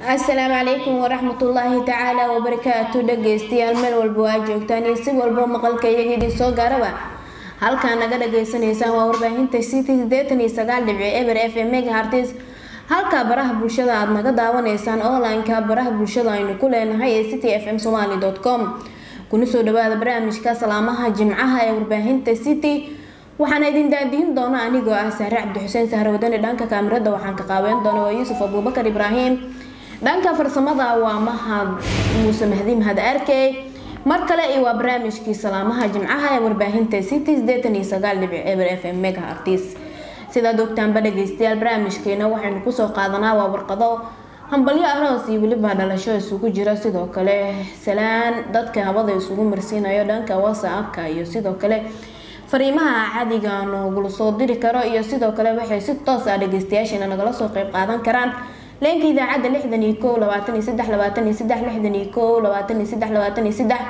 asalaamu calaykum waraxmatullaahi tacaala wabarakaatu dhageystayaal meel walba waa joogtaan iyo si walba maqalka iyaga idin soo gaaraba halkaa naga dhageysanaysaan waa warbaahinta city sideetan iyo sagaal dhibci eber f m megahartis halkaa baraha bulshada aada naga daawanaysaan online-ka baraha bulshada aynu ku leenahay ee city f m somaly com kuna soo dhawaada barnaamijka salaamaha jimcaha ee warbaahinta city waxaana idin daadihin doona anigoo ah saare cabdixuseen sahre wadani dhanka kaamirada waxaan ka qaabeyn doona waa yuusuf abuubakar ibraahim dhanka farsamada waa mahad muuse mahdi mahad arkey mar kale iyo waa barnaamijkii salaamaha jimcaha ee warbaahinta city sideetan iyo sagaal dhibic eber f m mega artis sidaad ogtaanba dhageystayaal barnaamijkeena waxaynu kusoo qaadanaa waa warqado hambalyo aroos iyo weliba dhalasho isugu jira sidoo kale salaan dadka habada isugu marsiinayo dhanka whatsappka iyo sidoo kale fariimaha cadiga noogula soo diri karo iyo sidoo kale waxay si toos ah dhageystayaasheena nagala soo qeyb qaadan karaan leenka idaacadda lixdan iyo kow labaatan iyo saddex labaatan iyo saddex lixdan iyo kow labaatan iyo saddex labaatan iyo saddex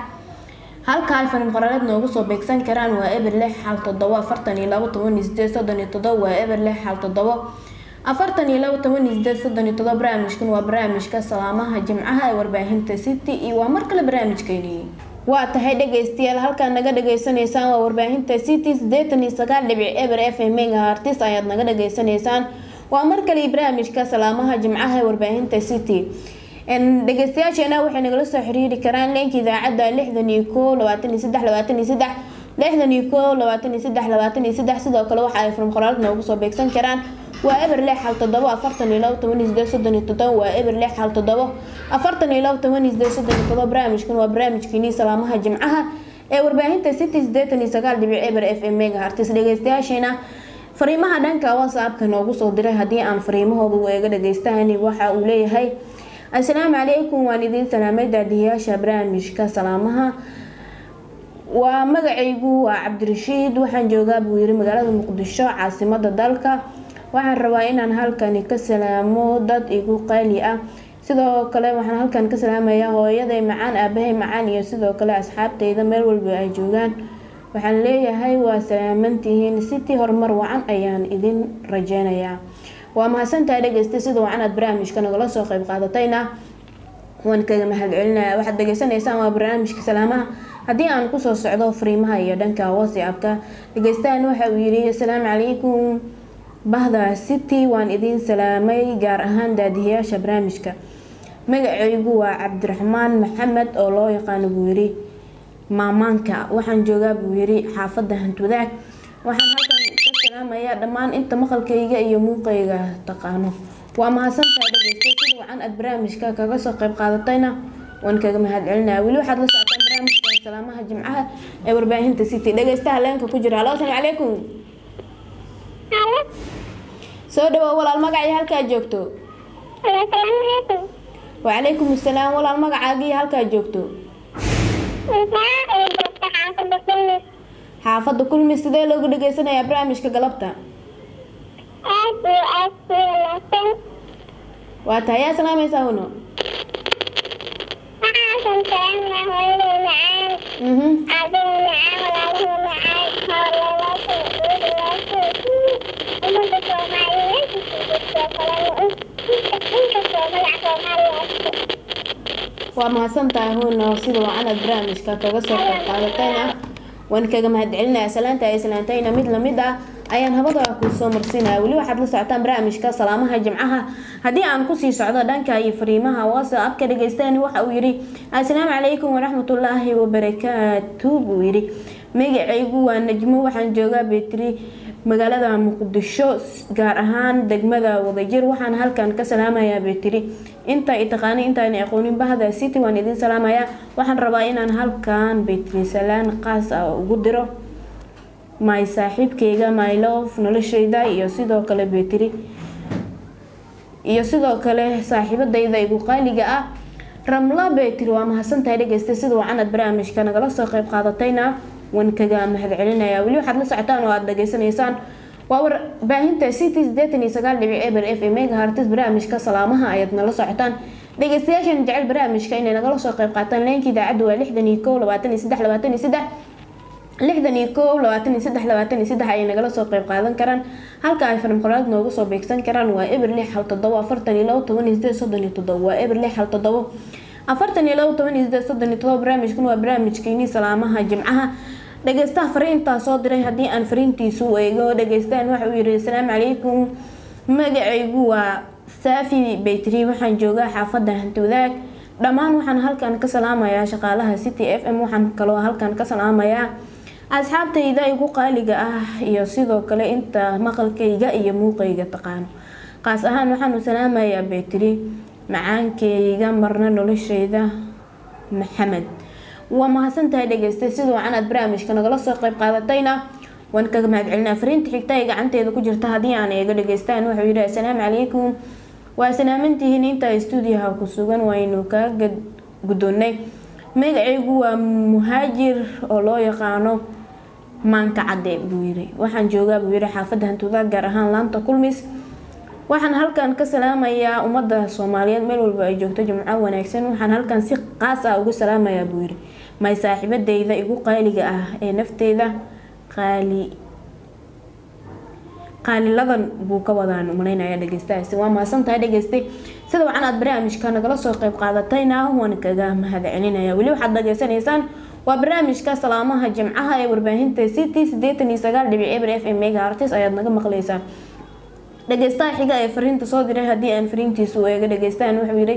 halka ay fariim qoraaleed noogu soo beegsan karaan waa eber lix xal todobo afartan iyo labo toban iyo sideed soddon iyo todobo waa eber lix xal todobo afartan iyo labo toban iyo sideed soddon iyo todobo barnaamijkan waa barnaamijka salaamaha jimcaha ee warbaahinta city iyo waa mar kale barnaamijkeeni waa tahay dhageystayaal halkaa naga dhageysanaysaan waa warbaahinta city sideetan iyo sagaal dhibic eber f m mega artis ayaad naga dhageysanaysaan waa mar kale barnaamijka salaamaha jimcaha ee warbaahinta city dhageystayaasheena waxay nagala soo xiriiri karaan leenka idaacadda lixdan iyo kow labaatan iyo saddex labaatan iyo saddex lixdan iyo kow labaatan iyo saddex labaatan iyo saddex sidoo kale waxa ay furum qoraalad noogu soo beegsan karaan waa eber lix xal todobo afartan iyo labo toban iyo sideed soddon iyo todobo waa eber lix xal todobo afartan iyo labo toban iyo sideed soddon iyo todobo barnaamijkan waa barnaamijkiinii salaamaha jimcaha ee warbaahinta city sideetan iyo sagaal dhibic eber f m mega artis dhageystayaasheena fariimaha dhanka whatsappka noogu soo diray haddii aan fariimahooda eega dhageystaan waxa uu leeyahay assalaamu calaykum waan idiin salaamay daadiyayaasha barnaamijka salaamaha waa magacaygu waa cabdirashiid waxaan joogaa buu yiri magaalada muqdisho caasimada dalka waxaan rabaa inaan halkani ka salaamo dad igu qaali ah sidoo kale waxaan halkan ka salaamayaa hooyaday macaan aabahay macaan iyo sidoo kale asxaabteyda meel walba ay joogaan waxaan leeyahay waa salaamantihiin city horumar wacan ayaan idin rajeynayaa waa mahadsantahay dhegeysta sida wacan aad barnaamijka nagala soo qeyb qaadatayna waan kaga mahadcelinaya waxaad dhageysanaysaan waa barnaamijka salaamaha haddii aan kusoo socdo fariimaha iyo dhanka whatsappka dhegeystahan waxa uu yiri asalaamu calaykum bahda city waan idiin salaamay gaar ahaan daadiyayaasha barnaamijka magacaygu waa cabdiraxmaan maxamed oo loo yaqaano buu yiri maamaanka waxaan joogaa buu yiri xaafadda hantwadaag waxaan halkan ka salaamayaa dhammaan inta maqalkayga iyo muuqayga taqaano waa mahadsantahay dhegeysta sida wacan aad barnaamijka kaga soo qeyb qaadatayna waan kaga mahadcelinaya weli waxaad la socotaan barnaamijka salaamaha jimcaha ee warbaahinta city dhegeystaha leenka ku jira halo asalaamu calaykum soo dhawow walaal magacii halkaa joogto wacalaykum asalaam walaal magacaagii halkaa joogto xaafadda kulmi sidee loogu dhageysanayaa barnaamijka galabta waa tahay yaa salaamaysaa uno waa mahadsantahay huno sida wacanad barnaamijka kaga soo qeyb qaadatayna waan kaga mahadcelinaya salaanta ay salaantayna mid lamid ah ayaan habada kusoo marsiinaya weli waxaad la socotaan barnaamijka salaamaha jimcaha haddii aan kusii socdo dhanka iyo fariimaha whatsappka dhageystaani waxa uu yiri assalaamu calaykum waraxmatullaahi wabarakaatu buu yiri magacaygu waa najmo waxaan joogaa betri magaalada muqdisho gaar ahaan degmada wadajir waxaan halkan ka salaamayaa betri inta i taqaanay intaan aqoonin bahda city waan idin salaamayaa waxaan rabaa inaan halkan betri salaan qaas ah ugu diro my saaxiibkeyga my love noloshayda iyo sidoo kale betri iyo sidoo kale saaxiibadayda igu qaaliga ah ramla betri waa mahadsantahay dhegeysta sida wacanad barnaamijka nagala soo qeyb qaadatayna waan kaga mahadcelinaya weli waxaad la socotaan oo aada dhageysanaysaan waa warbaahinta city sideetan iyo sagaal dhibic eber f m mega hartis barnaamijka salaamaha ayaad nala socotaan dhegeystayaashan jecel barnaamijka inay nagala soo qeyb qaataan leenka idaacadda waa lixdan iyo kow labaatan iyo saddex labaatan iyo saddex lixdan iyo kow labaatan iyo saddex labaatan iyo saddex ayay nagala soo qeyb qaadan karaan halka ay farim qoraad noogu soo beegsan karaan waa eber lix hal todobo afartan iyo labo toban iyo sideed soddon iyo todobo waa eber lix hal todobo afartan iyo labo toban iyo sideed soddon iyo todobo barnaamijkan waa barnaamijkeeni salaamaha jimcaha dhageystaha fariintaa soo diray haddii aan fariintiisu eego dhageystaan waxa uu yihi asalaamu calaykum magacaygu waa saafi baytri waxaan joogaa xaafadda hanti wadaag dhammaan waxaan halkan ka salaamayaa shaqaalaha city f m waxaan kaloo halkan ka salaamayaa asxaabtayda igu qaaliga ah iyo sidoo kale inta maqalkayga iyo muuqayga taqaano qaas ahaan waxaanu salaamayaa baytri macaankeyga marna noloshayda maxamed waa mahadsantahay dhageystay sida wacan aad barnaamijka nagala soo qeyb qaadatayna waan kaga mahadcelinaa fariinta xigta ee gacanteeda ku jirta haddii aan eega dhageystaan wuxuu yihi assalaamu calaykum waa salaamantihiin inta stuudiyaha ku sugan waynu kaga guddoonnay magacaygu waa muhaajir oo loo yaqaano maanka cadde buu yiri waxaan joogaa buu yiri xaafadda hantuuda gaar ahaan laanta kulmis waxaan halkan ka salaamayaa ummadda soomaaliyeed meel walba ay joogto jimco wanaagsan waxaan halkan si qaas ah ugu salaamayaa buu yiri may saaxiibadeyda igu qaaliga ah ee nafteyda qaali qaaliladan buu ka wadaan umaleynaya dhegeystahaasi waa mahadsantahay dhegeystay sida wacan aad barnaamijka nagala soo qeyb qaadatayna waan kaga mahad celinaya weli waxaad dhageysanaysaan waa barnaamijka salaamaha jimcaha ee warbaahinta city sideetan iyo sagaal dhibic eber f m mega artis ayaad naga maqleysaan dhageystaha xiga ee fariinta soo diray haddii aan fariintiisu eega dhageystaan wuxuu yihi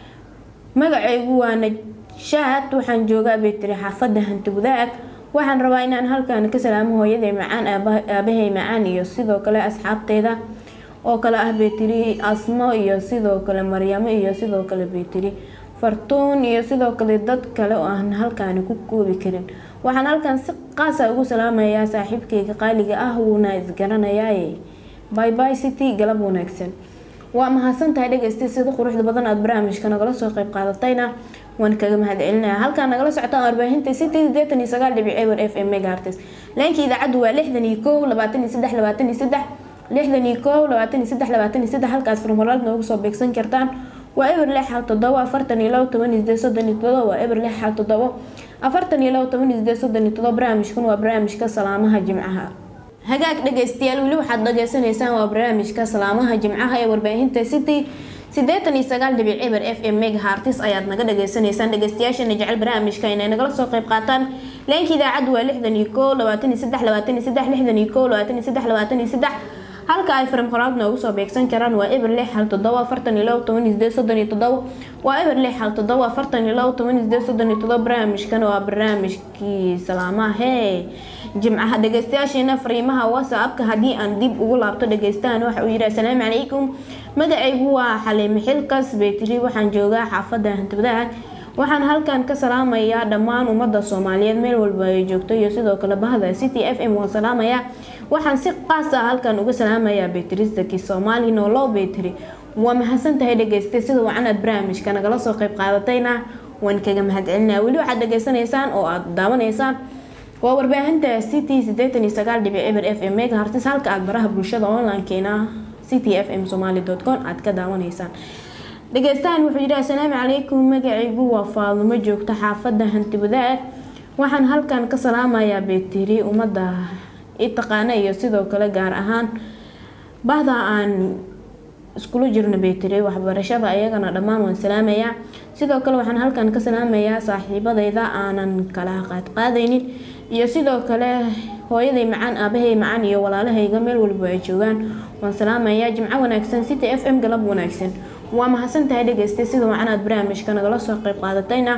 magacaygu waa najshaad waxaan joogaa baytiri xaafadda hanti wadaag waxaan rabaa inaan halkan ka salaamo hooyaday macaan aabahay macaan iyo sidoo kale asxaabteeda oo kale ah baytiri asmo iyo sidoo kale maryamo iyo sidoo kale baytiri fartuun iyo sidoo kale dad kale oo aan halkaani ku koobi karin waxaan halkan si qaasa ugu salaamayaa saaxiibkayga qaaliga ah wuuna isgaranayaaye by by city galab wanaagsan waa mahadsantahay dhegeystay sida quruxda badan aada barnaamijka nagala soo qeyb qaadatayna waan kaga mahad celinaya halkaan nagala socotaan warbaahinta city sideetan iyo sagaal dhibic ewer f m megaartes leenka idaacaddu waa lixdan iyo kow labaatan iyo saddex labaatan iyo saddex lixdan iyo kow labaatan iyo saddex labaatan iyo saddex halkaas farmalaad noogu soo beegsan kartaan waa eber lix hal todobo afartan iyo labo toban iyo sideed soddon iyo todobo waa eber lix hal todobo afartan iyo labo toban iyo sideed soddon iyo todobo barnaamijkan waa barnaamijka salaamaha jimcaha hagaag dhageystayaal weli waxaad dhageysanaysaan waa barnaamijka salaamaha jimcaha ee warbaahinta city sideetan iyo sagaal dhibic eber f m mega hartis ayaad naga dhageysanaysaan dhageystayaashana jecel barnaamijka inay nagala soo qeyb qaataan leenka idaacaddu waa lixdan iyo kow labaatan iyo saddex labaatan iyo saddex lixdan iyo kow labaatan iyo saddex labaatan iyo saddex halka ay farim qoraad noogu soo beegsan karaan waa eber lix hal todobo afartan iyo labo toban iyo sideed soddon iyo todobo waa eber lix hal todobo afartan iyo labo toban iyo sideed soddon iyo todobo barnaamijkan waa barnaamijkii salaamaha hee jimcaha dhageystayaasheena fariimaha whatsappka haddii aan dib ugu laabto dhageystahan waxa uu yihi assalaamu calaykum magacaygu waa xaliime xilkas baytiri waxaan joogaa xaafadda hantibadaha waxaan halkan ka salaamayaa dhammaan ummadda soomaaliyeed meel walba ay joogto iyo sidoo kale bahda city f m waan salaamayaa waxaan si qaas ah halkan uga salaamayaa baytiri zaki soomaali noolow baytiri waa mahadsantahay dhageystay sida wacanaad barnaamijka nagala soo qeyb qaadatayna waan kaga mahadcelinaya weli waxaad dhageysanaysaan oo aad daawanaysaan waa warbaahinta city sideetan iyo sagaal dhibic eber f m mega hartis halka aad baraha bulshada onlinekeena city f m somaly com aad ka daawanaysaan dhageystahan wuxuu yidhi assalaamu calaykum magacaygu waa faadumo joogto xaafadda hanti wadaag waxaan halkan ka salaamayaa beetiri ummadda i taqaana iyo sidoo kale gaar ahaan bahda aan iskula jirno beetiri waxbarashada ayagana dhammaan waan salaamayaa sidoo kale waxaan halkan ka salaamayaa saaxiibadayda aanan kala qaadqaadaynin iyo sidoo kale hooyaday macaan aabahay macaan iyo walaalahayga meel walba ay joogaan waan salaamayaa jimco wanaagsan city f m galab wanaagsan waa mahadsantahay dhageystay sida wacanaad barnaamijka nagala soo qeyb qaadatayna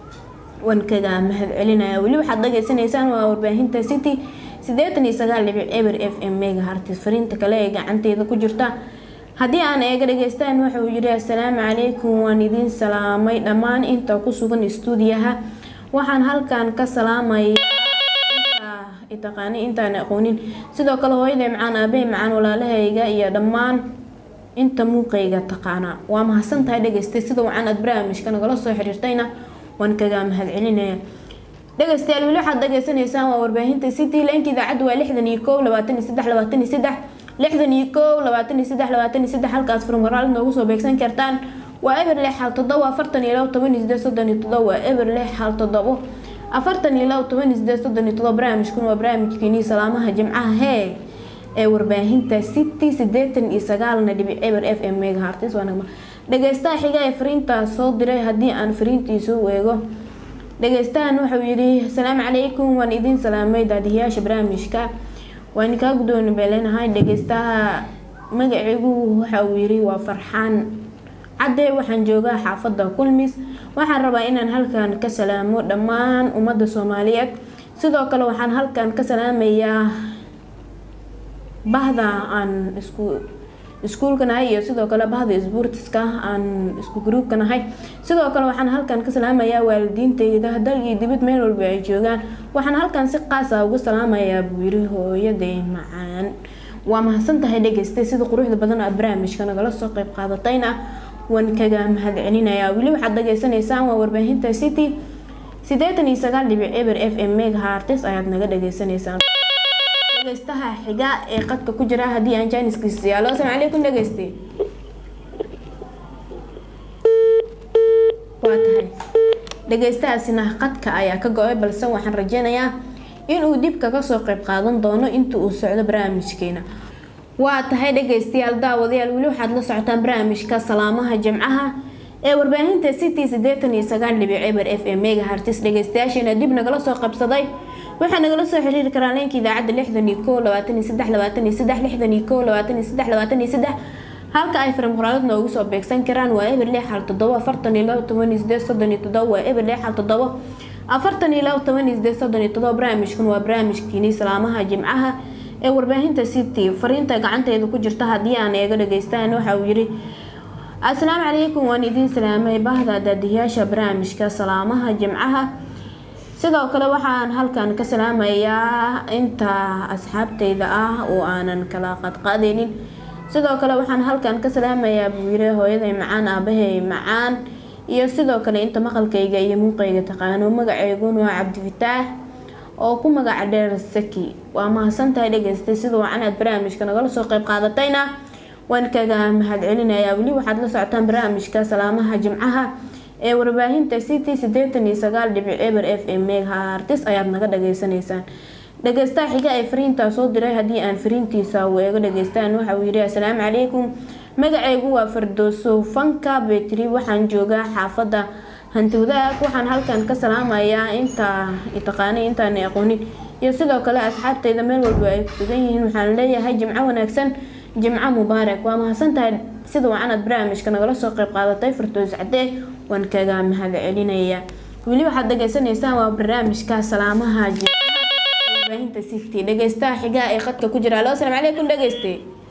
waan kaga mahad celinaya weli waxaad dhageysanaysaan waa warbaahinta city sideetan iyo sagaal dhibic eber f m mega hartis fariinta kale ee gacanteeda ku jirta haddii aan eega dhageystaan wuxuu yidhi assalaamu calaykum waan idiin salaamay dhammaan inta ku sugan istuudiyaha waxaan halkan ka salaamaya taqaani intaan aqoonin sidoo kale hooyaday macaan aabahey macaan walaalahayga iyo dhammaan inta muuqayga taqaana waa mahadsantahay dhageystay sida wacan aad barnaamijka nagala soo xiriirtayna waan kaga mahad celinaya dhegeystayaal weli waxaad dhageysanaysaan waa warbaahinta city leenka idaacaddu waa lixdan iyo kow labaatan iyo saddex labaatan iyo saddex lixdan iyo kow labaatan iyo saddex labaatan iyo saddex halkaas furmaraal noogu soo beegsan kartaan waa eber lix hal todobo afartan iyo labo toban iyo sideed soddon iyo todobo waa eber lix hal todobo afartan iyo labo toban iyo sideed soddon iyo todoba barnaamijkuna waa barnaamijkeenii salaamaha jimcaha hee ee warbaahinta city sideetan iyo sagaalna dhibic eber f m megahartis waanagma dhageystaha xiga ee fariintaas soo diray haddii aan fariintiisu eego dhageystahan wuxuu yidhi asalaamu calaykum waan idiin salaamay daadihiyaasha barnaamijka waan kaa guddooni beeleynahay dhageystaha magaciigu waxa uu yidhi waa farxaan cadde waxaan joogaa xaafadda kulmis waxaan rabaa inaan halkan ka salaamo dhammaan ummadda soomaaliyeed sidoo kale waxaan halkan ka salaamayaa bahda aan isku iskuulka nahay iyo sidoo kale bahda sboortiska aan isku gruubka nahay sidoo kale waxaan halkan ka salaamayaa waalidiinteyda dal iyo dibad meel walba ay joogaan waxaan halkan si qaasa ugu salaamayaa buu yiri hooyaday macaan waa mahadsan tahay dhegeystay sida quruxda badan aad barnaamijka nagala soo qeyb qaadatayna waan kaga mahad celinayaa weli waxaad dhageysanaysaan waa warbaahinta city sideetan iyo sagaal dhibic eber f m megahartis ayaad naga dhageysanaysaan dhegeystaha xiga ee qadka ku jira haddii aan jaaniskiisa yaalo asalaamu calaykum dhegeyste waa tahay dhegeystahaasina qadka ayaa ka go-ay balse waxaan rajeynayaa inuu dib kaga soo qeyb qaadan doono inta uu socdo barnaamijkeena waa tahay dhegeystayaal daawadayaal weli waxaad la socotaan barnaamijka salaamaha jimcaha ee warbaahinta city sideetan iyo sagaal dhibic eber f m megahartis dhegeystayaasheena dib nagala soo qabsaday waxaa nagala soo xiriiri karaa leenka idaacadda lixdan iyo kow labaatan iyo saddex labaatan iyo saddex lixdan iyo kow labaatan iyo saddex labaatan iyo saddex halka ay faram qoraalad noogu soo beegsan karaan waa eber lix hal toddoba afartan iyo labo toban iyo sideed soddon iyo toddoba waa eber lix hal toddoba afartan iyo labo toban iyo sideed soddon iyo toddoba barnaamijkan waa barnaamijkiini salaamaha jimcaha ee warbaahinta city fariinta gacanteeda ku jirta haddii aan eega dhageystaan waxa uu yidhi asalaamu calaykum waan idiin salaamay bahda daadiyaasha barnaamijka salaamaha jimcaha sidoo kale waxaan halkan ka salaamayaa inta asxaabteyda ah oo aanan kala qadqaadeynin sidoo kale waxaan halkan ka salaamayaa buu yiri hooyaday macaan aabahay macaan iyo sidoo kale inta maqalkayga iyo muuqayga taqaano magaceyguna waa cabdifataax oo ku magaca dheer saki waa mahadsantahay dhegeystay sida wacan aad barnaamijka nagala soo qeyb qaadatayna waan kaga mahad celinayaa weli waxaad la socotaan barnaamijka salaamaha jimcaha ee warbaahinta city sideetan iyo sagaal dhibic eber f m megahartis ayaad naga dhageysanaysaan dhageystaha xiga ee fariintaa soo diray haddii aan fariintiisa uu eego dhageystaan waxa uu yidhi asalaamu calaykum magacaygu waa fardooso fanka betri waxaan joogaa xaafadda hantiwadaag waxaan halkan ka salaamayaa inta taqaanay intaan aqoonin iyo sidoo kale asxaabteyda meel walba ay kusugan yihiin waxaan leeyahay jimco wanaagsan jimco mubaarak waa mahadsantahay sida wacanad barnaamijka nagala soo qeyb qaadatay fardoos cadee waan kaga mahad celinaya weli waxaad dhageysanaysaan waa barnaamijka salaamaha warbaahinta city dhegeystaha xigaa ee qadka ku jira alo asalaamu calaykum dhegeyste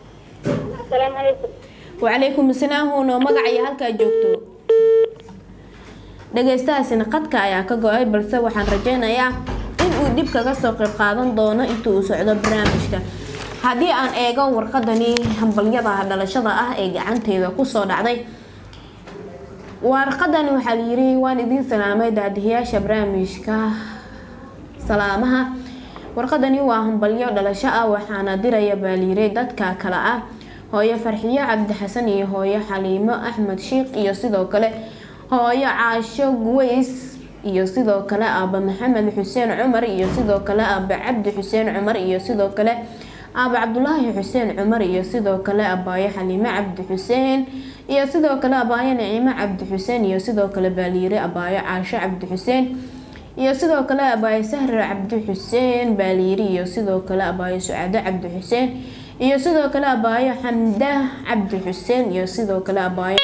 wacalaykum asalaam huno magaca iyo halkaa joogto dhageystahaasina qadka ayaa ka go-ay balse waxaan rajeynayaa inuu dib kaga soo qeyb qaadan doono inta uu socdo barnaamijka haddii aan eego warqadani hambalyada dhalashada ah ee gacanteeda kusoo dhacday warqadani waxaa layiri waan idiin salaamay daadihiyaasha barnaamijka salaamaha warqadani waa hambalyo dhalasho ah waxaana diraya baa layiri dadka kale ah hooyo farxiyo cabdi xasan iyo hooyo xaliimo axmed shiikh iyo sidoo kale hooyo caasho guweys iyo sidoo kale aaba maxamed xuseen cumar iyo sidoo kale aaba cabdi xuseen cumar iyo sidoo kale aaba cabdulaahi xuseen cumar iyo sidoo kale abaayo xaliime cabdi xuseen iyo sidoo kale abaayo naciimo cabdi xuseen iyo sidoo kale baaliire abaayo caasho cabdi xuseen iyo sidoo kale abaayo sahre cabdi xuseen baaliiri iyo sidoo kale abaayo sucaado cabdi xuseen iyo sidoo kale abaayo xamda cabdi xuseen iyo sidoo kale abaayo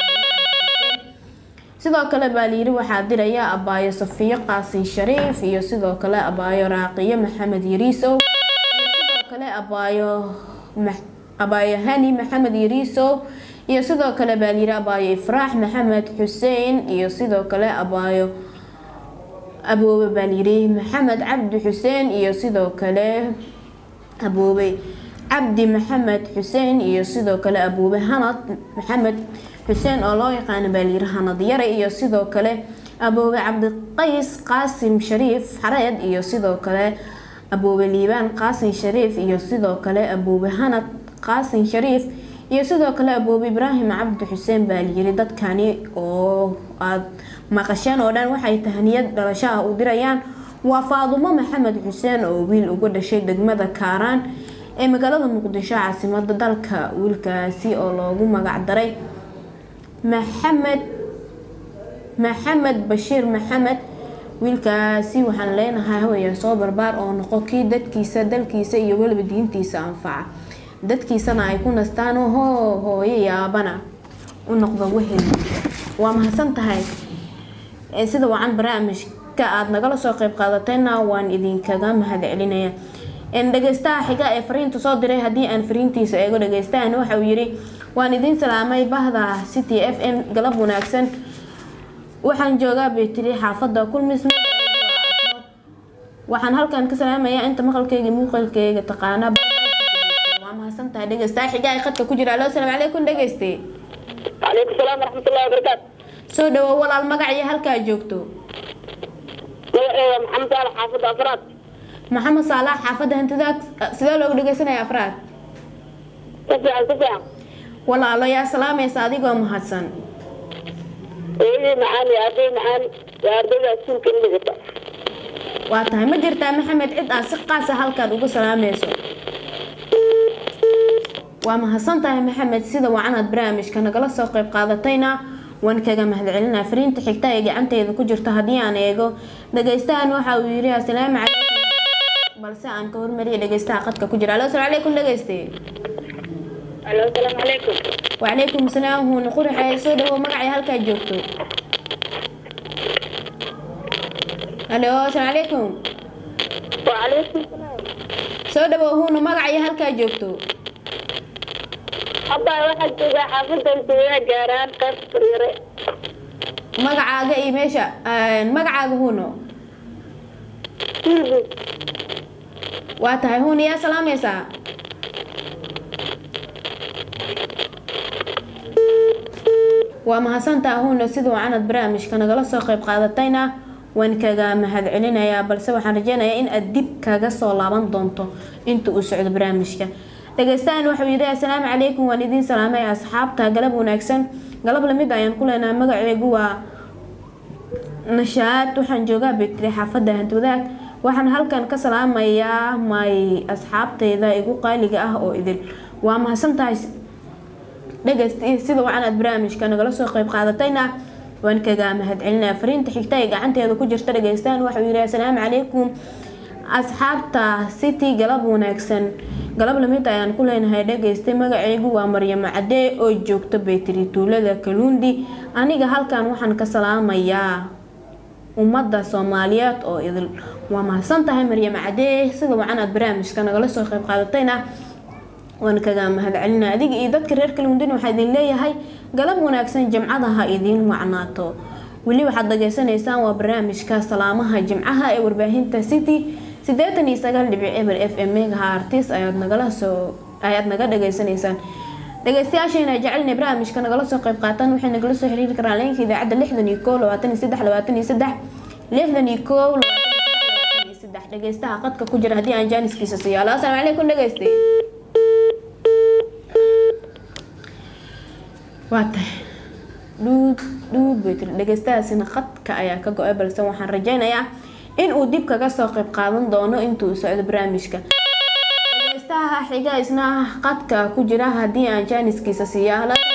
sidoo kale baaliiri waxaa diraya abaayo safiyo qaasin shariif iyo sidoo kale abaayo raaqiyo maxamed yariisow kale abaayo abaayo hani maxamed yariisow iyo sidoo kale baaliire abaayo ifraax maxamed xuseen iyo sidoo kale abaayo aboobe baaliire maxamed cabdi xuseen iyo sidoo kale aboobe cabdi maxamed xuseen iyo sidoo kale aboobe hanad maxamed xuseen oo loo yaqaano baaliire hanad yare iyo sidoo kale aboobe cabdiqays qaasim shariif xareed iyo sidoo kale aboobe liibaan qaasin shariif iyo sidoo kale aboobe hanad qaasin shariif iyo sidoo kale aboobe ibraahim cabdi xuseen baa layiri dadkani oo aada maqasheen oo dhan waxay tahniyad dhalashaha u dirayaan waa faadumo maxamed xuseen oo wiil uga dhashay degmada kaaraan ee magaalada muqdisho caasimada dalka wiilkaasi oo loogu magac daray maxamed maxamed bashiir maxamed wiilkaasi waxaan leenahay hawaya soo barbaar oo noqo kii dadkiisa dalkiisa iyo weliba diintiisa anfaca dadkiisana ay ku nastaan hoo hooyo yaabana u noqdo wehel waa mahadsan tahay sida wacan barnaamijka aada nagala soo qeyb qaadatayna waan idinkaga mahad celinaya dhageystaha xiga ee fariinta soo diray haddii aan fariintiisa eego dhageystahan waxa uu yiri waan idiin salaamay bahda city f m galab wanaagsan waxaan joogaa betri xaafada kulmis waxaan halkan ka salaamayaa inta maqalkeyga muuqalkeyga taqaana waa mahadsan tahay dhegeystaha xiga ee khadka ku jira alo asalaamu calaykum dhegeyste calaykum salaam waraxmatullahi wabarakaatu soo dhawo walaal magac iyo halkaa joogto magaceeda maxamed saalax xaafadda afraad maxamed saalax xaafadda hantidaag sidee loogu dhegeysanaya afraad ka fiican ka fiican walaalo yaa salaamaysa adigoo mahadsan hooyadii macaan iyo arday macaan waa ardayda iskuulka in dhigata waa tahay ma jirtaa maxamed cid aad si qaasa halkaad uga salaamayso waa mahadsan tahay maxamed sida wacanaad barnaamijka nagala soo qeyb qaadatayna waan kaga mahadcelinaa fariinta xigta ee gacanteeda ku jirta haddii aan eego dhageystahan waxa uu yiri asalaamu calaykum balse aan ka hormariya dhageystaha qadka ku jira alo asalaamu calaykum dhageyste alo asalaamu calaykum wacalaykum salaam huuna quraxe soo dhawo magacay halkaa joogto alo asalaamu calaykum wacalaykum salaam soo dhawo huuna magacay halkaa joogto hadda waxaa joogaa xaafadda intiyaa gaaraan qayb fariire magacaaga iyo meesha magacaaga huuno waa tahay huuna yaa salaamaysaa waa mahadsantaa huuna sida wacanad barnaamijka nagala soo qeyb qaadatayna waan kaga mahad celinayaa balse waxaan rajeynayaa in aad dib kaga soo laaban doonto inta uu socdo barnaamijka dhageystahan waxau yidhi assalaamu calaykum waan idiin salaamay asxaabta galab wanaagsan galab lamid ayaan ku leenaha magaceegu waa nashaad waxaan joogaa betri xaafadda hantwadaag waxaan halkan ka salaamayaa may asxaabteyda igu qaaliga ah oo idil waa mahadsan tahay dhegeyst sida wacan aad barnaamijka nagala soo qeyb qaadatayna waan kaga mahad celinaya fariinta xigta ee gacanteeda ku jirta dhageystahan waxau yidhi assalaamu calaykum asxaabta city galab wanaagsan galab lamid ayaan ku leenahay dhageystay magaceygu waa maryamo cadee oo joogta betri tuulada kaluundi aniga halkan waxaan ka salaamayaa ummadda soomaaliyeed oo idil waa mahadsan tahay maryamo cadee sida wacan aad barnaamijka nagala soo qeyb qaadatayna waan kaga mahad celina adiga iyo dadka reer kaluundin waxaa idin leeyahay galab wanaagsan jimcada ha idiin wacnaato weli waxaad dhageysanaysaan waa barnaamijka salaamaha jimcaha ee warbaahinta city sideetan iyo sagaal dhibic eber f m megaha artis ayaad nagala soo ayaad naga dhageysanaysaan dhageystayaasheena jecelina barnaamijka nagala soo qeyb qaataan waxay nagala soo xiriiri karaan leenka idaacadda lixdan iyo koo labaatan iyo saddex labaatan iyo saddex lixdan iyo koo labaatan iyo saddex dhageystaha qadka ku jira haddii aan jaaniskiisa siyaalo asalaamu calaykum dhageyste waa tahay dhuud dhuud bay tiri dhageystahaasina qadka ayaa ka go-ay balse waxaan rajeynayaa in uu dib kaga soo qeyb qaadan doono intuu socdo barnaamijka dhageystaha xiga isna qadka ku jira haddii aan jaaniskiisa siiya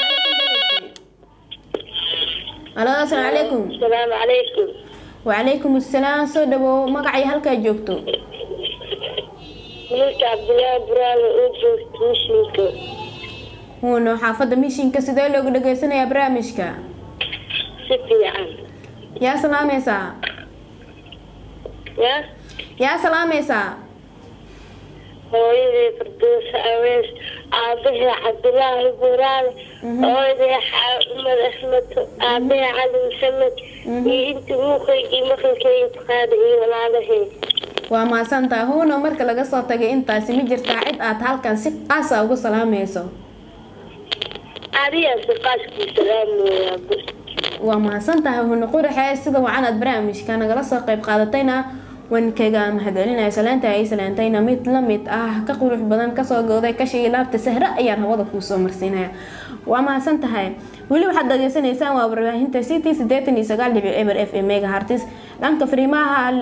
halo asalaamu calaykum asalaamu calaykum wacalaykum assalaam soo dhawow magacay halkaa joogto wiilka cabdillaahi buraale oo joogta mishinka huuno xaafadda mishinka sidee loogu dhageysanayaa barnaamijka si fiican yaa salaamaysaa ya yaa salaamaysaa hooyadii farduusa awees aabahii cabdilaahi buraale hooyadii xaamad axmed aabahii cali maxamed iyo intii muuqaygii maqalkeyga taqaana iyo walaalahey waa mahadsantaa huuno marka laga soo tagay intaasi ma jirtaa cid aad halkan si qaasa ugu salaamayso adigaa si qaaskii salaamooyaa waa mahadsantahay huuno quraxe sida wacan aad barnaamijka nagala soo qeyb qaadatayna waan kaga mahadcelinaya salaanta ay salaantayna mid lamid ah ka qurux badan kasoo gooday kashii laabta sahre ayaan hawada kuusoo marsiinaya waa mahadsan tahay weli waxaad dhageysanaysaan waa warbaahinta city sideetan iyo sagaal dhibic eber f m mega hartis dhanka fariimaha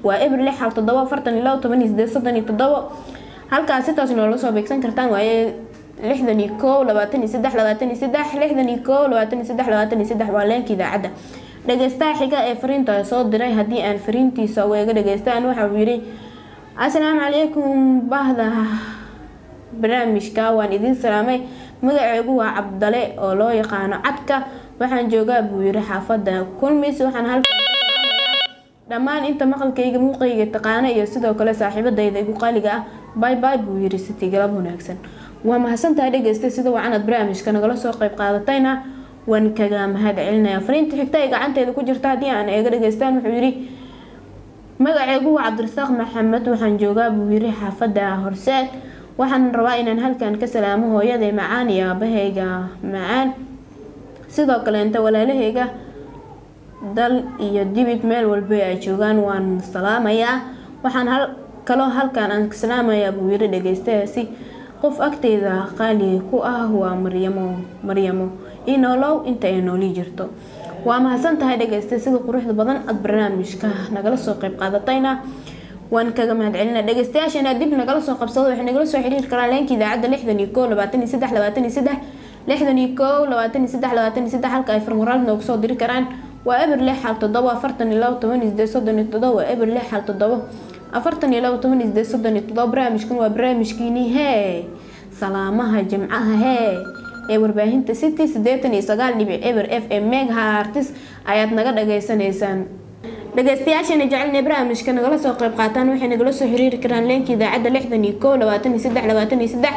waa eber lix hal toddobo afartan iyo labo toban iyo sideed soddon iyo toddobo halkaas sitaas noola soo beegsan kartaan waaye lixdan iyo kow labaatan iyo saddex labaatan iyo saddex lixdan iyo kow labaatan iyo saddex labaatan iyo saddex waa leenka idaacadda dhageystaha xiga ee fariinta soo diray haddii aan fariintiisa weega dhageystaan waxa uu yidhi asalaamu calaykum bahda barnaamijka waan idiin salaamay magaceegu waa cabdale oo loo yaqaano cadka waxaan joogaa buu yiri xaafada kulmis waxaan halkan dhammaan inta maqalkayga muuqayga taqaana iyo sidoo kale saaxiibadayda igu qaaliga ah bay bay buu yiri city galab wanaagsan waa mahadsantahay dhegeysta sida wacanad barnaamijka nagala soo qayb qaadatayna waan kaga mahad celinaya fariinta xigta ee gacanteeda ku jirta haddii aan eega dhageystaan wuxuu yidhi magaceegu waa cabdirasaaq maxamed waxaan joogaa buu yiri xaafada horseed waxaan rabaa inaan halkan ka salaamo hooyaday macaan iyo aabahayga macaan sidoo kaleenta walaalahayga dal iyo dibid meel walba ay joogaan waan salaamayaa waxaan hal kaloo halkan aan ka salaamayaa buu yiri dhageystayaasi qof agteyda qaali ku ah waa maryamo maryamo inolow inta ay nooli jirto waa mahadsan tahay dhageysta sida quruxda badan aada barnaamijka nagala soo qayb qaadatayna waan kaga mahad celina dhegeystayaashana dib nagala soo qabsado waxay nagala soo xiriiri karaan leenka idaacadda lixdan iyo kow labaatan iyo saddex labaatan iyo saddex lixdan iyo kow labaatan iyo saddex labaatan iyo saddex halka ay farmuraad noogu soo diri karaan waa eber lix hal toddobo afartan iyo labo toban iyo sideed soddon iyo toddobo waa eber lix hal toddobo afartan iyo labo toban iyo sideed soddon iyo toddobo barnaamijkan waa barnaamijkiini hee salaamaha jimcaha hee ee warbaahinta city siddeetan iyo sagaal dhibic eber f m megahartis ayaad naga dhageysanaysaan dhageystayaashana jecelna barnaamijka nagala soo qayb qaataan waxay nagala soo xiriiri karaan leenka idaacadda lixdan iyo kow labaatan iyo saddex labaatan iyo saddex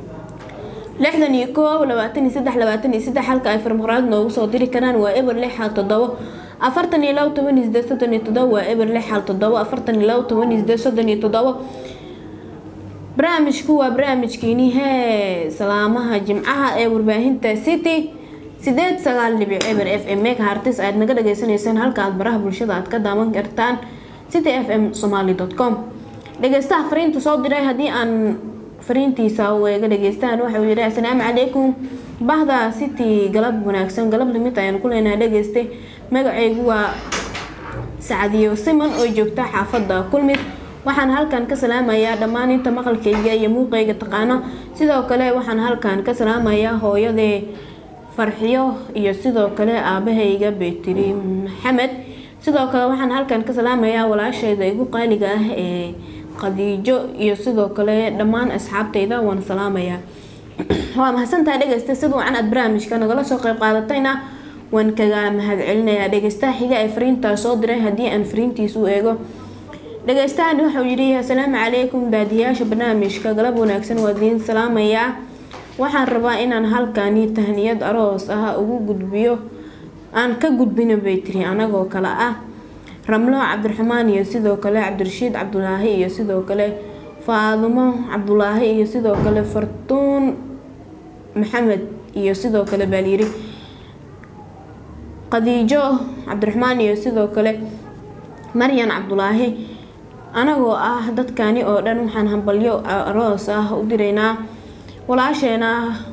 lixdan iyo kow labaatan iyo saddex labaatan iyo saddex halka ay farmaqraad noogu soo diri karaan waa eber lix hal toddobo afartan iyo labo toban iyo sideed soddon iyo toddobo waa eber lix hal toddobo afartan iyo labo toban iyo sideed soddon iyo toddobo barnaamijku waa barnaamijkiini hee salaamaha jimcaha ee warbaahinta city sideed sagaal dhibic eber f m mega hartis aad naga dhageysanaysaan halka aad baraha bulshada aad ka daawan kartaan city f m somaly com dhageystaha fariinta soo diray haddii aan fariintiisa eega dhageystaan waxauu yihi asalaamu calaykum bahda city galab wanaagsan galab limid ayaan ku leenahay dhageystay magacaygu waa sacadiyo siman oo joogta xaafada kulmid waxaan halkan ka salaamayaa dhammaan inta maqalkayga iyo muuqayga taqaano sidoo kale waxaan halkan ka salaamayaa hooyadee farxiyo iyo sidoo kale aabahayga betri maxamed sidoo kale waxaan halkan ka salaamayaa walaashayda igu qaaliga ah ee qadiijo iyo sidoo kale dhammaan asxaabtayda waan salaamayaa waa mahadsantahay dhegeysta sida wacan aad barnaamijka nagala soo qayb qaadatayna waan kaga mahad celinayaa dhegeystaha xiga ee fariintaa soo diray haddii aan fariintiisu eego dhageystahan wuxuu yidhi asalaamu calaykum baadiyaasha barnaamijka galab wanaagsan waa idiin salaamayaa waxaan rabaa inaan halkani tahniyad aroos ah ugu gudbiyo aan ka gudbino bay tiri anagoo kale ah ramlo cabdiraxmaan iyo sidoo kale cabdirashiid cabdulaahi iyo sidoo kale faadumo cabdulaahi iyo sidoo kale fartuun maxamed iyo sidoo kale baalyiri qadiijo cabdiraxmaan iyo sidoo kale maryan cabdulaahi anagoo ah dadkani oo dhan waxaan hambalyo aroos ah u diraynaa walaasheena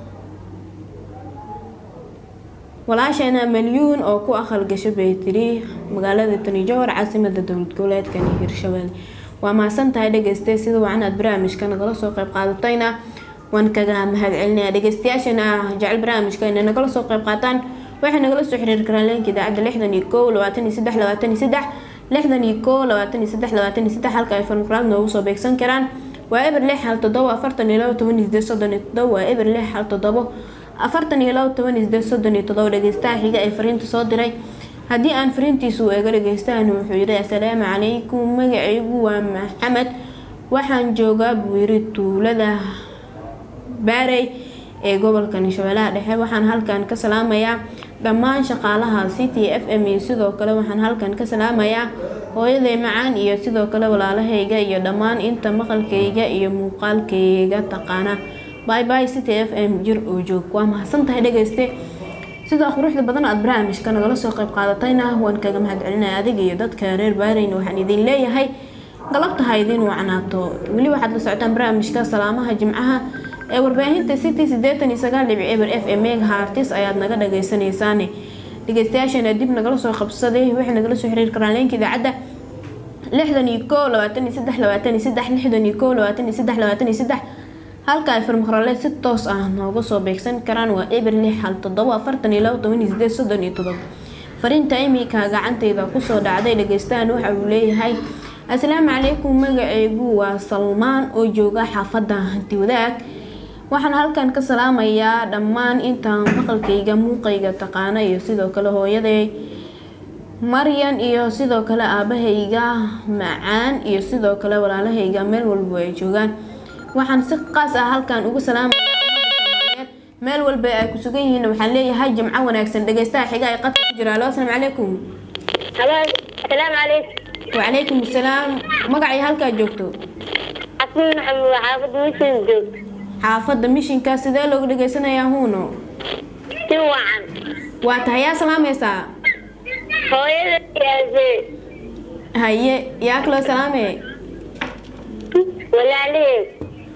walaasheena malyuun oo ku aqal gasho bay tiri magaalada tani jowhar caasimada dowlad goboleedkani hirshabelle waa mahadsan tahay dhegeyste sida wacan aad barnaamijka nagala soo qayb qaadatayna waan kaga mahad celinaya dhegeystayaashana jecel barnaamijka inay nagala soo qayb qaataan waxay nagala soo xiriiri karaan leenka idaacadda lixdan iyo kow labaatan iyo saddex labaatan iyo saddex lixdan iyo kow labaatan iyo saddex labaatan iyo saddex halka ay farmaqraad noogu soo beegsan karaan waa eber lix hal toddobo afartan iyo labo toban iyo sideed soddon iyo toddobo waa eber lix hal toddobo afartan iyo labo toban iyo sideed soddon iyo toddobo dhegeystaha xiga ee fariinta soo diray haddii aan fariintiisu eego dhegeystahan wuxuu yidhi asalaamu calaykum magacaygu waa maxamed waxaan joogaa buu yiri tuulada baarey ee gobolka shabeellaha dhexe waxaan halkan ka salaamayaa dhammaan shaqaalaha city f m iyo sidoo kale waxaan halkan ka salaamayaa hooyaday macaan iyo sidoo kale walaalahayga iyo dhammaan inta maqalkayga iyo muuqaalkayga taqaana by by city f m jir oo joog waa mahadsantahay dhegeyste sida quruxda badan aada barnaamijka nagala soo qayb qaadatayna waan kaga mahad celinaya adiga iyo dadka reer baareyna waxaan idin leeyahay galabta ha idiin wacnaato weli waxaad la socotaan barnaamijka salaamaha jimcaha ee warbaahinta city sideetan iyo sagaal dhibic eber f m mega hartis ayaad naga dhageysanaysaane dhegeystayaashana dib nagala soo qabsaday waxay nagala soo xiriiri karaan leenka idaacadda lixdan iyo koo labaatan iyo saddex labaatan iyo saddex lixdan iyo koo labaatan iyo saddex labaatan iyo saddex halka ay farmaqrale si toos ah nooga soo beegsan karaan waa eber lix hal toddoba afartan iyo labo toban iyo sideed soddon iyo toddoba fariinta imika gacantayda kusoo dhacday dhageystahan waxa uu leeyahay asalaamu calaykum magaceygu waa salmaan oo jooga xaafadda hanti wadaag waxaan halkan ka salaamayaa dhammaan intaan maqalkayga muuqayga taqaana iyo sidoo kale hooyaday maryan iyo sidoo kale aabahayga macaan iyo sidoo kale walaalahayga meel walba ay joogaan waxaan si qaas ah halkan ugu salaamayaa ummadda soomaaliyeed meel walba ay ku sugan yihiin waxaan leeyahay jimco wanaagsan dhageystaha xiga ay qadka ku jira alo asalaamu calaykum halo asalaamu calaykum wacalaykum asalaam magacii halkaa joogto xasan maxamed waa xaafadda mishin joogta xaafadda mishinka sidee loogu dhageysanayaa huuno si wacan waa tahay yaa salaamaysaa hooyada yaase haye yaa kaloo salaame walaalaheed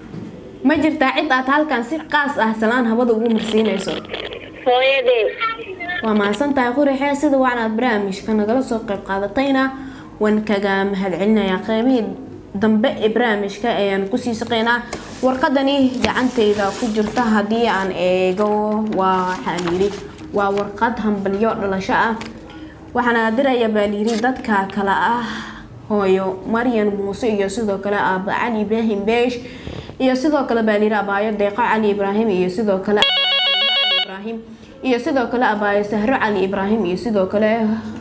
ma jirtaa cid aad halkan si qaas ah salaan habada ugu marsiinayso hooyadeed waa mahadsan tahay qurixee sida wacan aad barnaamijka nagala soo qayb qaadatayna waan kaga mahadcelinayaa qeybihii dambe ee barnaamijka ayaan kusii shaqeynaa warqadani gacantayda ku jirta haddii aan eego waxaa layiri waa warqad hambalyo dhalasho ah waxaana diraya baa layiri dadka kale ah hooyo maryan muuse iyo sidoo kale aaba cali ibraahim beesh iyo sidoo kale baa layiri abaayo deeqo cali ibraahim iyo sidoo kale cali ibraahim iyo sidoo kale abaayo sahro cali ibraahim iyo sidoo kale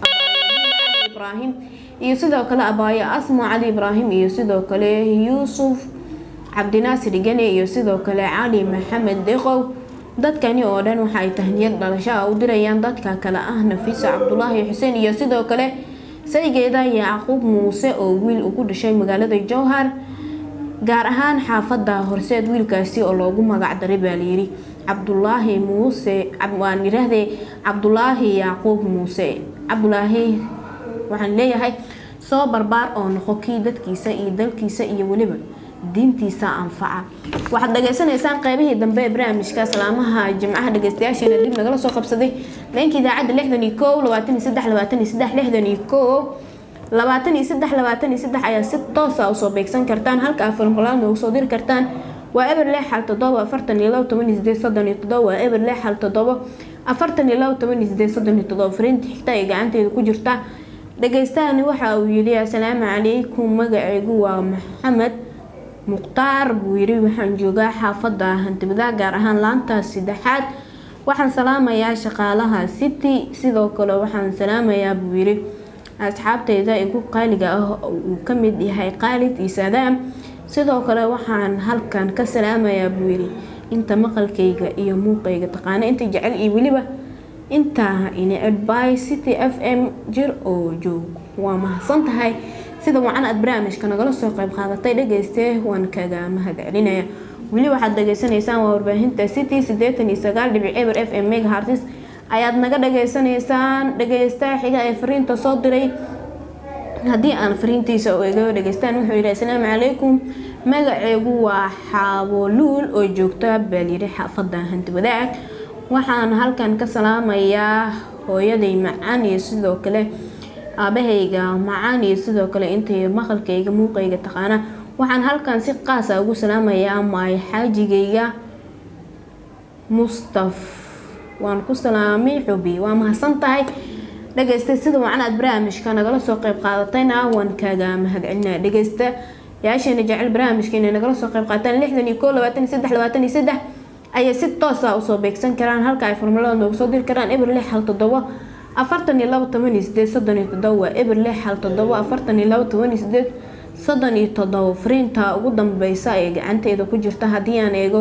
cali ibraahim iyo sidoo kale abaayo asmo cali ibraahim iyo sidoo kale yuusuf cabdinaasir gene iyo sidoo kale cali maxamed deqow dadkani oo dhan waxaay tahniyad dhalasho ah u dirayaan dadka kale ah nafiisa cabdulaahi xuseen iyo sidoo kale saygeeda yacquub muuse oo wiil ugu dhashay magaalada jowhar gaar ahaan xaafada horseed wiilkaasi oo loogu magac daray baa layiri cabdulaahi muuse waan yiraahdee cabdulaahi yacquub muuse cabdulaahi waxaan leeyahay soo barbaar oo noqo kii dadkiisa iyo dalkiisa iyo weliba diintiisa anfaca waxaad dhageysanaysaan qeybihii dambe ee barnaamijka salaamaha jimcaha dhageystayaasheena dib nagala soo qabsaday leenka idaacadda lixdan iyo kow labaatan iyo saddex labaatan iyo saddex lixdan iyo kow labaatan iyo saddex labaatan iyo saddex ayaa si toosa usoo beegsan kartaan halka afarmqolaad noogu soo diri kartaan waa eber lix hal toddoba afartan iyo labo toban iyo sideed soddon iyo toddoba waa eber lix hal toddoba afartan iyo labo toban iyo sideed soddon iyo toddoba fariinta xigta ee gacanteeda ku jirta dhageystahani waxa uu yidhi asalaamu calaykum magaceygu waa maxamed mukhtaar buu yidhi waxaan joogaa xaafadda hantibadaa gaar ahaan laanta saddexaad waxaan salaamayaa shaqaalaha city sidoo kale waxaan salaamayaa buu yidhi asxaabteyda igu qaaliga ah uu ka mid yahay qaalid iyo saadaam sidoo kale waxaan halkan ka salaamayaa buu yidhi inta maqalkayga iyo muuqayga taqaana inta jecel iyo weliba intaa inecebay city f m jir oo joog waa mahadsan tahay sida wacan aad barnaamijka nagala soo qayb qaadatay dhageyste waan kaga mahad celinaya weli waxaad dhageysanaysaan waa warbaahinta city sideetan iyo sagaal dhibic eber f m megahartis ayaad naga dhageysanaysaan dhageystaha xiga ee fariinta soo diray haddii aan fariintiisa u eego dhageystaan wuxuu yidhi asalaamu calaykum magaceegu waa xaaboluul oo joogta baalyiri xaafadda hanti wadaag waxaan halkan ka salaamayaa hooyaday macaan iyo sidoo kale aabahayga macaan iyo sidoo kale intay maqalkayga muuqayga taqaana waxaan halkan si qaasa ugu salaamayaa maay xaajigayga mustaf waan ku salaamay xubi waa mahadsan tahay dhageysta sida wacan aad barnaamijka nagala soo qayb qaadatayna waan kaaga mahadcelinaya dhageysta yaasheena jecel barnaamijka inay nagala soo qayb qaataan lixdan iyo koo labaatan iyo saddex labaatan iyo saddex ayay si toosa usoo beegsan karaan halka ay formulada noogu soo diri karaan eber lix hal toddobo afartan iyo labo toban iyo sideed soddon iyo toddoba waa eber lix hal toddobo afartan iyo labo toban iyo sideed soddon iyo toddobo fariinta ugu dambeysa ee gacanteeda ku jirta haddii aan eego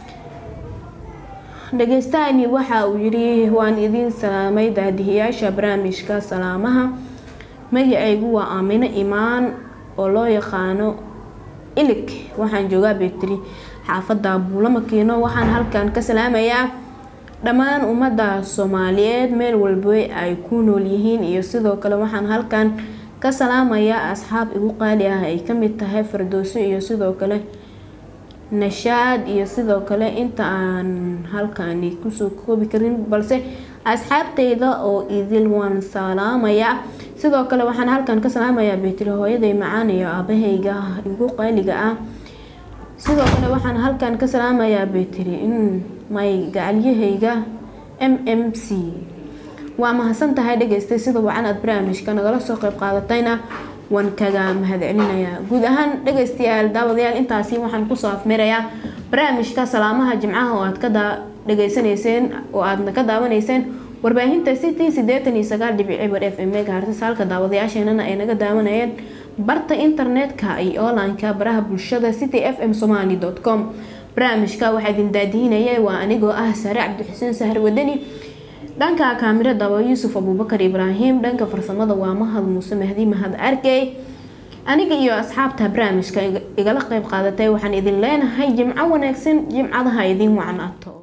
dhageystahani waxa uu yidhi waan idiin salaamay daadihiyaasha barnaamijka salaamaha magacaygu waa aamino imaan oo loo yaqaano ilig waxaan joogaa betri xaafadda buulamakiino waxaan halkan ka salaamayaa dhammaan ummadda soomaaliyeed meel walba ay ku nool yihiin iyo sidoo kale waxaan halkan ka salaamayaa asxaab igu qaali ah ay kamid tahay fardooso iyo sidoo kale nashaad iyo sidoo kale inta aan halkani kusoo koobi karin balse asxaabteyda oo idil waan salaamayaa sidoo kale waxaan halkan ka salaamayaa baytiri hooyaday macaan iyo aabahayga igu qaaliga ah sidoo kale waxaan halkan ka salaamayaa baytiri in may gacalyahayga m m c waa mahadsan tahay dhageystay sida wacan aad barnaamijka nagala soo qeyb qaadatayna waan kaga mahadcelinayaa guud ahaan dhageystayaal daawadayaal intaasi waxaan kusoo afmirayaa barnaamijka salaamaha jimcaha oo aad ka dhageysanayseen oo aadna ka daawanayseen warbaahinta city sideetan iyo sagaal dhibic cibar f m megahertz halka daawadayaasheenana ay naga daawanayeen barta internetka iyo online-ka baraha bulshada city f m somali com barnaamijka waxaa idin daadihinaya waa anigoo ah sare cabdixuseen sahar wadani dhanka kaamirada waa yuusuf abuubakar ibraahim dhanka farsamada waa mahad muuse mahdi mahad arkey aniga iyo asxaabta barnaamijka igala qeyb qaadatay waxaan idin leenahay jimco wanaagsan jimcadaha idin wacnaato